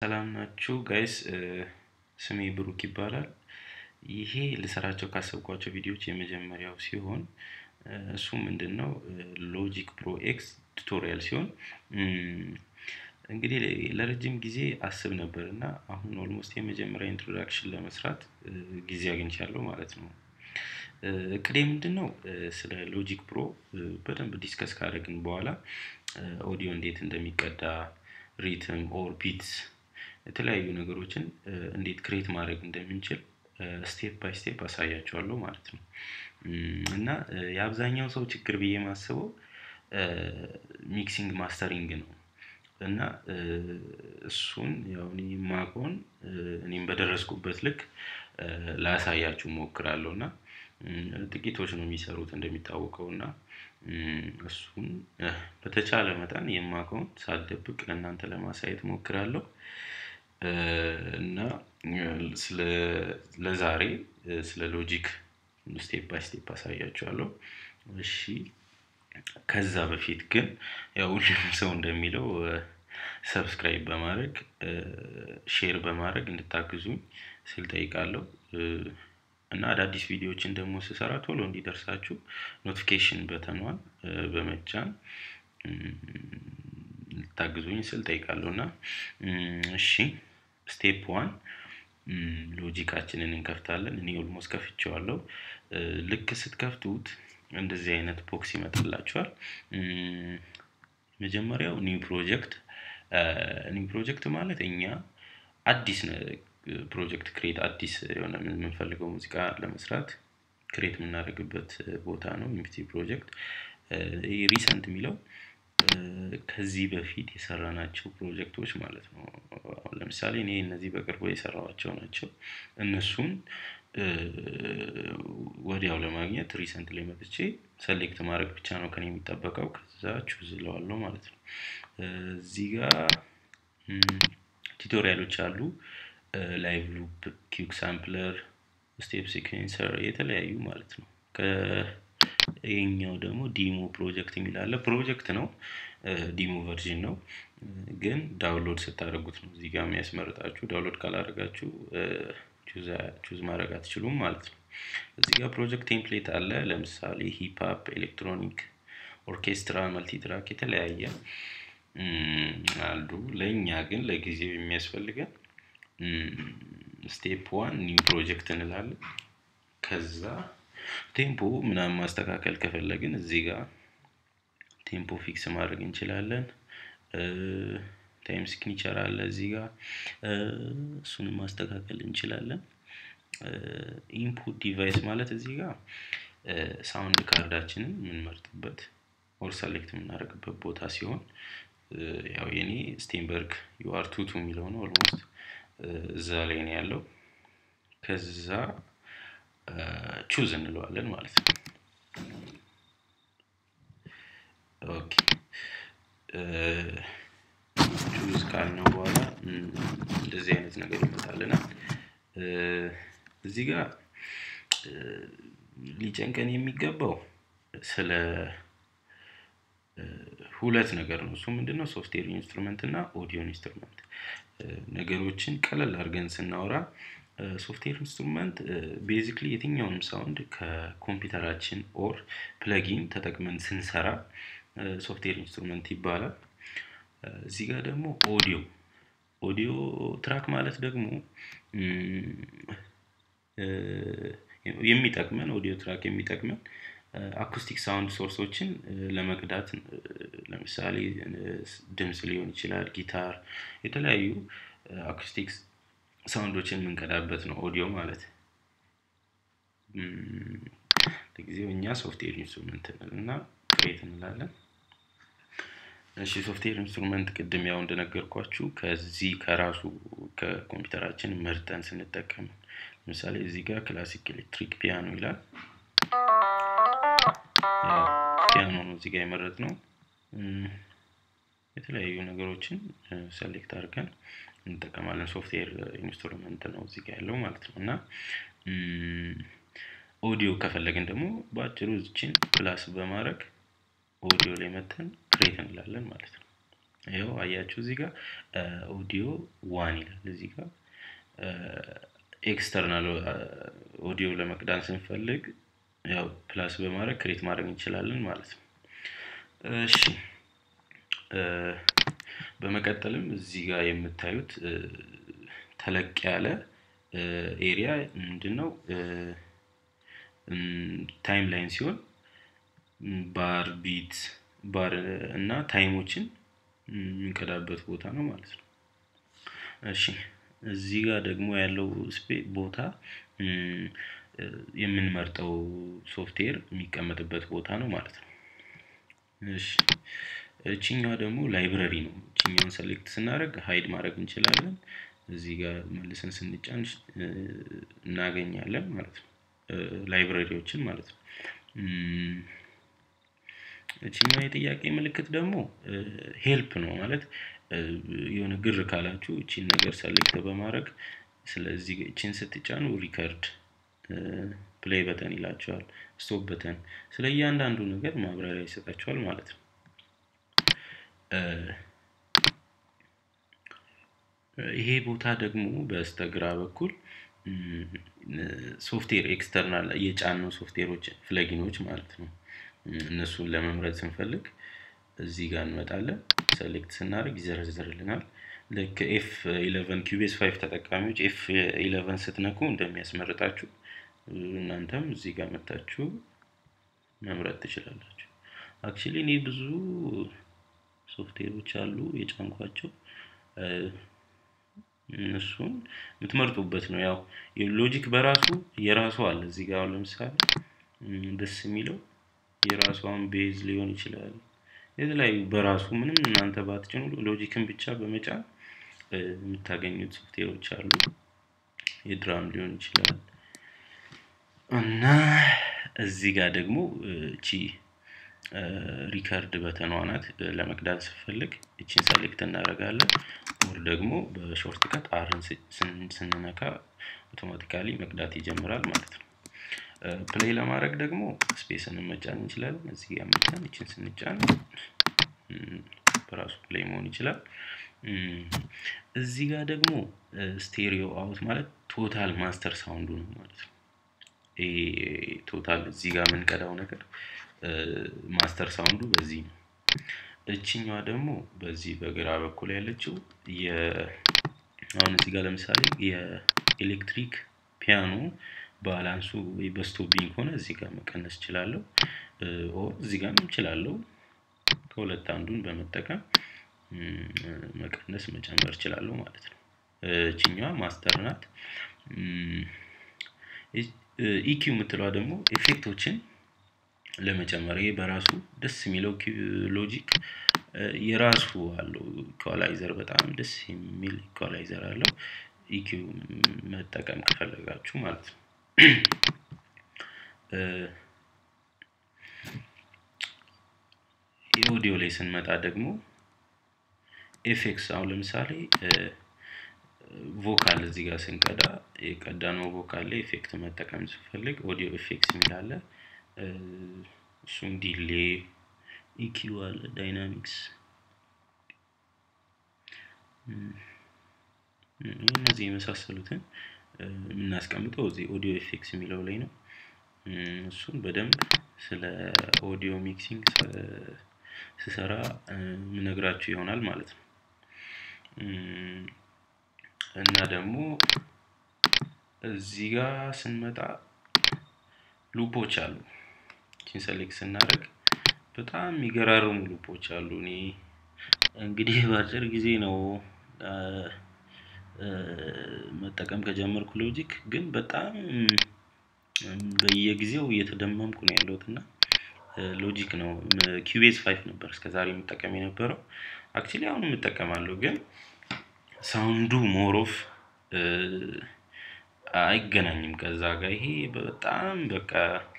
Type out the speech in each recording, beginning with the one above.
ሰላም ናችሁ ጋይስ ስሜ ብሩክ ይባላል። ይሄ ልሰራቸው ካሰብኳቸው ቪዲዮዎች የመጀመሪያው ሲሆን እሱ ምንድነው ሎጂክ ፕሮ ኤክስ ቱቶሪያል ሲሆን እንግዲህ ለረጅም ጊዜ አስብ ነበር እና አሁን ኦልሞስት የመጀመሪያ ኢንትሮዳክሽን ለመስራት ጊዜ አግኝቻለሁ ማለት ነው። እቅዴ ምንድነው ስለ ሎጂክ ፕሮ በደንብ ዲስከስ ካደረግን በኋላ ኦዲዮ እንዴት እንደሚቀዳ ሪትም ኦር ቢትስ የተለያዩ ነገሮችን እንዴት ክሬት ማድረግ እንደምንችል ስቴፕ ባይ ስቴፕ አሳያችኋለሁ ማለት ነው። እና የአብዛኛው ሰው ችግር ብዬ የማስበው ሚክሲንግ ማስተሪንግ ነው። እና እሱን ያው እኔ የማውቀውን እኔም በደረስኩበት ልክ ላሳያችሁ እሞክራለሁ እና ጥቂቶች ነው የሚሰሩት እንደሚታወቀው እና እሱን በተቻለ መጠን የማውቀውን ሳልደብቅ ለእናንተ ለማሳየት እሞክራለሁ። እና ስለ ለዛሬ ስለ ሎጂክ ስቴፕ ባይ ስቴፕ አሳያችኋለሁ። እሺ ከዛ በፊት ግን ያው ሁሉም ሰው እንደሚለው ሰብስክራይብ በማድረግ ሼር በማድረግ እንድታግዙኝ ስል እጠይቃለሁ። እና አዳዲስ ቪዲዮዎችን ደግሞ ስሰራ ቶሎ እንዲደርሳችሁ ኖቲፊኬሽን በተኗን በመጫን ልታግዙኝ ስል እጠይቃለሁ። እና እሺ ስቴፕ ዋን ሎጂካችንን እንከፍታለን እኔ ኦልሞስት ከፍቼዋለሁ። ልክ ስትከፍቱት እንደዚህ አይነት ቦክስ ይመጣላችኋል። መጀመሪያው ኒው ፕሮጀክት ኒው ፕሮጀክት ማለት እኛ አዲስ ፕሮጀክት ክሬት አዲስ የሆነ የምንፈልገው ሙዚቃ ለመስራት ክሬት የምናደርግበት ቦታ ነው ኢምፕቲ ፕሮጀክት። ይሄ ሪሰንት የሚለው ከዚህ በፊት የሰራናቸው ፕሮጀክቶች ማለት ነው። አሁን ለምሳሌ እኔ እነዚህ በቅርቡ የሰራኋቸው ናቸው። እነሱን ወዲያው ለማግኘት ሪሰንት ላይ መጥቼ ሰሌክት ማድረግ ብቻ ነው ከእኔ የሚጠበቀው ከዛ ቹዝ እለዋለሁ ማለት ነው። እዚህ ጋር ቲቶሪያሎች አሉ። ላይቭ ሉፕ ኪውክ ሳምፕለር ስቴፕ ሲኩዌንሰር የተለያዩ ማለት ነው። ከ ይሄኛው ደግሞ ዲሞ ፕሮጀክት የሚል አለ ፕሮጀክት ነው። ዲሞ ቨርዥን ነው። ግን ዳውንሎድ ስታደርጉት ነው እዚህ ጋር የሚያስመርጣችሁ ዳውንሎድ ካላደረጋችሁ ቹዝ ማድረግ አትችሉም ማለት ነው። እዚህ ጋር ፕሮጀክት ቴምፕሌት አለ ለምሳሌ ሂፓፕ ኤሌክትሮኒክ ኦርኬስትራ መልቲትራክ የተለያየ አሉ ለእኛ ግን ለጊዜው የሚያስፈልገን ስቴፕ ዋን ኒው ፕሮጀክት እንላለን። ከዛ ቴምፖ ምናምን ማስተካከል ከፈለግን እዚህ ጋር ቴምፖ ፊክስ ማድረግ እንችላለን። ታይም ሲግኒቸር አለ እዚህ ጋር እሱንም ማስተካከል እንችላለን። ኢንፑት ዲቫይስ ማለት እዚህ ጋር ሳውንድ ካርዳችንን የምንመርጥበት ኦር ሰሌክት የምናደርግበት ቦታ ሲሆን ያው የኔ ስቴንበርግ ዩአር ቱቱ የሚለው ነው ኦልሞስት እዛ ላይ ነው ያለው። ከዛ ቹዝ እንለዋለን ማለት ነው። ኦኬ ቹዝ ካልነው በኋላ እንደዚህ አይነት ነገር ይመጣልናል። እዚህ ጋር ሊጨንቀን የሚገባው ስለ ሁለት ነገር ነው እሱ ምንድነው ሶፍትዌር ኢንስትሩመንት እና ኦዲዮ ኢንስትሩመንት ነገሮችን ቀለል አድርገን ስናወራ ሶፍትዌር ኢንስትሩመንት ቤዚክሊ የትኛውንም ሳውንድ ከኮምፒውተራችን ኦር ፕለጊን ተጠቅመን ስንሰራ ሶፍትዌር ኢንስትሩመንት ይባላል። እዚህ ጋር ደግሞ ኦዲዮ ኦዲዮ ትራክ ማለት ደግሞ የሚጠቅመን ኦዲዮ ትራክ የሚጠቅመን አኩስቲክ ሳውንድ ሶርሶችን ለመቅዳት ለምሳሌ ድምጽ ሊሆን ይችላል ጊታር የተለያዩ አኩስቲክስ ሳውንዶችን የምንቀዳበት ነው ኦዲዮ ማለት። ለጊዜው እኛ ሶፍትዌር ኢንስትሩመንት እና ክሬት እንላለን። እሺ ሶፍትዌር ኢንስትሩመንት ቅድም ያው እንደነገርኳችሁ ከዚህ ከራሱ ከኮምፒውተራችን መርጠን ስንጠቀም ለምሳሌ እዚህ ጋር ክላሲክ ኤሌክትሪክ ፒያኖ ይላል። ፒያኖ ነው እዚህ ጋር የመረጥነው። የተለያዩ ነገሮችን ሰሌክት አድርገን እንጠቀማለን ሶፍትዌር ኢንስትሩመንት ነው እዚህ ጋር ያለው ማለት ነው። እና ኦዲዮ ከፈለግን ደግሞ በአጭሩ እዚችን ፕላስ በማድረግ ኦዲዮ ላይ መጥተን ክሬት እንላለን ማለት ነው። ይኸው አያችሁ እዚህ ጋር ኦዲዮ ዋን ይላል እዚህ ጋር ኤክስተርናል ኦዲዮ ለመቅዳት ስንፈልግ ያው ፕላስ በማድረግ ክሬት ማድረግ እንችላለን ማለት ነው እሺ በመቀጠልም እዚህ ጋር የምታዩት ተለቅ ያለ ኤሪያ ምንድን ነው ታይም ላይን ሲሆን ባር ቢት ባር እና ታይሞችን የምንቀዳበት ቦታ ነው ማለት ነው እሺ እዚህ ጋር ደግሞ ያለው ቦታ የምንመርጠው ሶፍትዌር የሚቀመጥበት ቦታ ነው ማለት ነው እሺ እችኛዋ ደግሞ ላይብረሪ ነው እችኛውን ሰሌክት ስናደረግ ሀይድ ማድረግ እንችላለን እዚህ ጋር መልሰን ስንጫን እናገኛለን ማለት ነው ላይብረሪዎችን ማለት ነው እችኛው የጥያቄ ምልክት ደግሞ ሄልፕ ነው ማለት የሆነ ግር ካላችሁ እቺን ነገር ሰሌክት በማድረግ ስለዚህ እቺን ስትጫኑ ሪከርድ ፕሌይ በተን ይላቸዋል ስቶፕ በተን ስለ እያንዳንዱ ነገር ማብራሪያ ይሰጣቸዋል ማለት ነው ይሄ ቦታ ደግሞ በስተግራ በኩል ሶፍትዌር ኤክስተርናል የጫኑ ሶፍትዌሮች ፍለጊኖች ማለት ነው እነሱን ለመምረጥ ስንፈልግ እዚህ ጋር እንመጣለን ሰሌክት ስናደርግ ይዘረዝርልናል ልክ ኤፍ ኢለቨን ኪቤስ ፋይቭ ተጠቃሚዎች ኤፍ ኢለቨን ስትነኩ እንደሚያስመርጣችሁ እናንተም እዚህ ጋር መታችሁ መምረጥ ትችላላችሁ አክቹሊ እኔ ብዙ ሶፍትዌሮች አሉ የጫንኳቸው እነሱን የምትመርጡበት ነው ያው ሎጂክ በራሱ የራሱ አለ እዚህ ጋር ለምሳሌ ደስ የሚለው የራሷን ቤዝ ሊሆን ይችላል የተለያዩ በራሱ ምንም እናንተ ባትጭኑ ሎጂክን ብቻ በመጫን የምታገኙት ሶፍትዌሮች አሉ የድራም ሊሆን ይችላል እና እዚህ ጋር ደግሞ እቺ ሪከርድ በተኗ ናት ለመቅዳት ስፈልግ እቺን ሰሌክት እናደርጋለን ኦር ደግሞ በሾርት ከት አርን ስንነካ አውቶማቲካሊ መቅዳት ይጀምራል ማለት ነው ፕሌይ ለማድረግ ደግሞ ስፔስን መጫን እንችላለን እዚህ ጋር መጫን እችን ስንጫን በራሱ ፕሌይ መሆን ይችላል እዚህ ጋር ደግሞ ስቴሪዮ አውት ማለት ቶታል ማስተር ሳውንዱ ነው ማለት ነው ቶታል እዚህ ጋር የምንቀዳው ነገር ማስተር ሳውንዱ በዚህ ነው እችኛዋ ደግሞ በዚህ በግራ በኩል ያለችው አሁን እዚህ ጋር ለምሳሌ የኤሌክትሪክ ፒያኖ ባላንሱ ወይ በስቶቢንግ ከሆነ እዚህ ጋር መቀነስ እችላለሁ እዚህ ጋር እችላለሁ ከሁለት አንዱን በመጠቀም መቀነስ መጨመር እችላለሁ ማለት ነው እችኛዋ ማስተር ናት ኢኪው የምትለዋ ደግሞ ኤፌክቶችን ለመጨመር ይሄ በራሱ ደስ የሚለው ሎጂክ የራሱ አለው ኢኳላይዘር በጣም ደስ የሚል ኢኳላይዘር አለው ኢኪው መጠቀም ከፈለጋችሁ ማለት ነው የኦዲዮ ላይ ስንመጣ ደግሞ ኤፌክስ አሁን ለምሳሌ ቮካል እዚህ ጋር ስንቀዳ የቀዳነው ቮካል ላይ ኤፌክት መጠቀም ስፈልግ ኦዲዮ ኤፌክስ የሚላለ እሱም ዲሌ ኢኪዩ አለ ዳይናሚክስ እነዚህ የመሳሰሉትን የምናስቀምጠው እዚህ ኦዲዮ ኤፌክስ የሚለው ላይ ነው እሱን በደንብ ስለ ኦዲዮ ሚክሲንግ ስሰራ ምነግራችሁ ይሆናል ማለት ነው እና ደግሞ እዚህ ጋር ስንመጣ ሉፖች አሉ ቺን ሰሌክት ስናደርግ በጣም የሚገራርሙ ሉፖች አሉ እኔ እንግዲህ በአጭር ጊዜ ነው መጠቀም ከጀመርኩ ሎጂክ ግን በጣም በየጊዜው እየተደመምኩ ነው ያለሁት እና ሎጂክ ነው ኪቤዝ ፋይቭ ነበር እስከዛሬ የምጠቀም የነበረው አክቹሊ አሁን የምጠቀማለሁ ግን ሳውንዱ ሞሮፍ አይገናኝም ከዛ ጋር ይሄ በጣም በቃ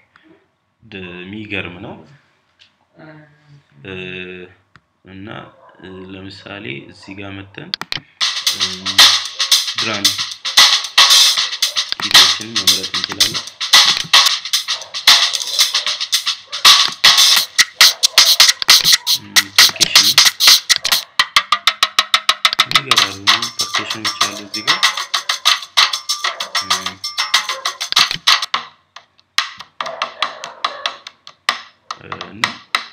የሚገርም ነው እና ለምሳሌ እዚህ ጋር መተን ድራም ኪቶችን መምረጥ እንችላለን ፐርኬሽን አስገባለሁ እዚህ ጋር እና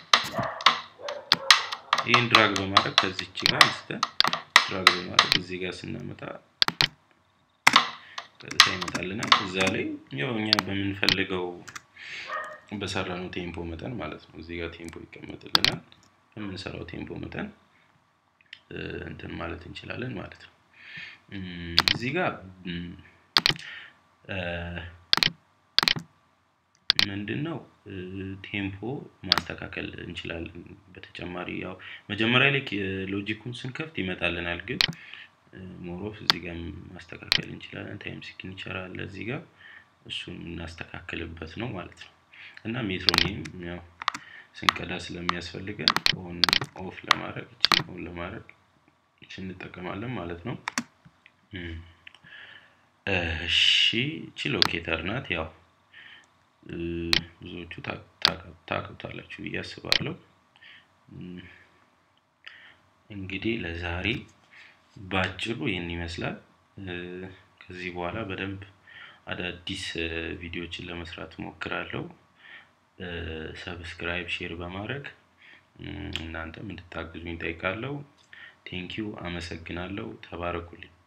ይህን ድራግ በማድረግ ከዚች ጋር አንስተን ድራግ በማድረግ እዚህ ጋር ስናመጣ ቀጥታ ይመጣልናል። እዛ ላይ ያው እኛ በምንፈልገው በሰራነው ቴምፖ መጠን ማለት ነው። እዚህ ጋር ቴምፖ ይቀመጥልናል። በምንሰራው ቴምፖ መጠን እንትን ማለት እንችላለን ማለት ነው። እዚህ ጋር ምንድን ነው ቴምፖ ማስተካከል እንችላለን። በተጨማሪ ያው መጀመሪያ ላይ ሎጂኩን ስንከፍት ይመጣልናል፣ ግን ሞሮፍ እዚህ ጋር ማስተካከል እንችላለን። ታይም ሲግኒቸር አለ እዚህ ጋር እሱን የምናስተካክልበት ነው ማለት ነው። እና ሜትሮኒም ያው ስንቀዳ ስለሚያስፈልገን ኦን ኦፍ ለማድረግ እችን ኦን ለማድረግ እችን እንጠቀማለን ማለት ነው። እሺ እቺ ሎኬተር ናት። ያው ብዙዎቹ ታውቁታላችሁ ብዬ አስባለሁ። እንግዲህ ለዛሬ ባጭሩ ይህን ይመስላል። ከዚህ በኋላ በደንብ አዳዲስ ቪዲዮዎችን ለመስራት ሞክራለሁ። ሰብስክራይብ፣ ሼር በማድረግ እናንተም እንድታግዙኝ ጠይቃለሁ። ቴንኪው፣ አመሰግናለሁ። ተባረኩልኝ።